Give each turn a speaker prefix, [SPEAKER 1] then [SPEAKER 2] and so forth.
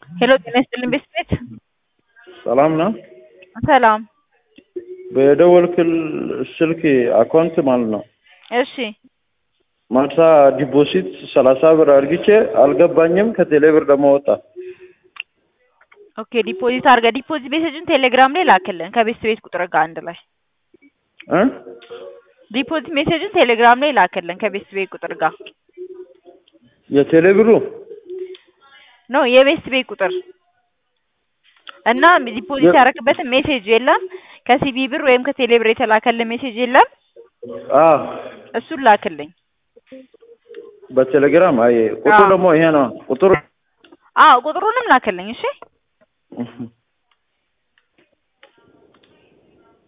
[SPEAKER 1] ሄሎ ጤና ይስጥልኝ ቤት ቤት
[SPEAKER 2] ሰላም ነው።
[SPEAKER 1] ሰላም።
[SPEAKER 2] በደወልክል ስልክ አካውንት ማለት ነው
[SPEAKER 1] እሺ
[SPEAKER 2] ማታ ዲፖዚት ሰላሳ ብር አድርግቼ አልገባኝም። ከቴሌ ብር ደግሞ ወጣ።
[SPEAKER 1] ኦኬ ዲፖዚት አድርገህ ዲፖዚት ሜሴጅን ቴሌግራም ላይ ላክልን ከቤት ቤት ቁጥር ጋር አንድ ላይ
[SPEAKER 2] እ
[SPEAKER 1] ዲፖዚት ሜሴጅን ቴሌግራም ላይ ላክልን ከቤት ቤት ቁጥር ጋር
[SPEAKER 2] የቴሌ ብሩ
[SPEAKER 1] ኖ የቤት ቤት ቁጥር እና ዲፖዚት ያደረግበትን ሜሴጅ የለም ከሲቢ ብር ወይም ከቴሌ ብር የተላከልን ሜሴጅ የለም
[SPEAKER 2] አ
[SPEAKER 1] እሱን ላክልኝ
[SPEAKER 2] በቴሌግራም አይ ቁጥሩ
[SPEAKER 1] አዎ።
[SPEAKER 2] ደግሞ ይሄ ነው ቁጥሩ
[SPEAKER 1] አዎ ቁጥሩንም ላክልኝ እሺ
[SPEAKER 2] እህ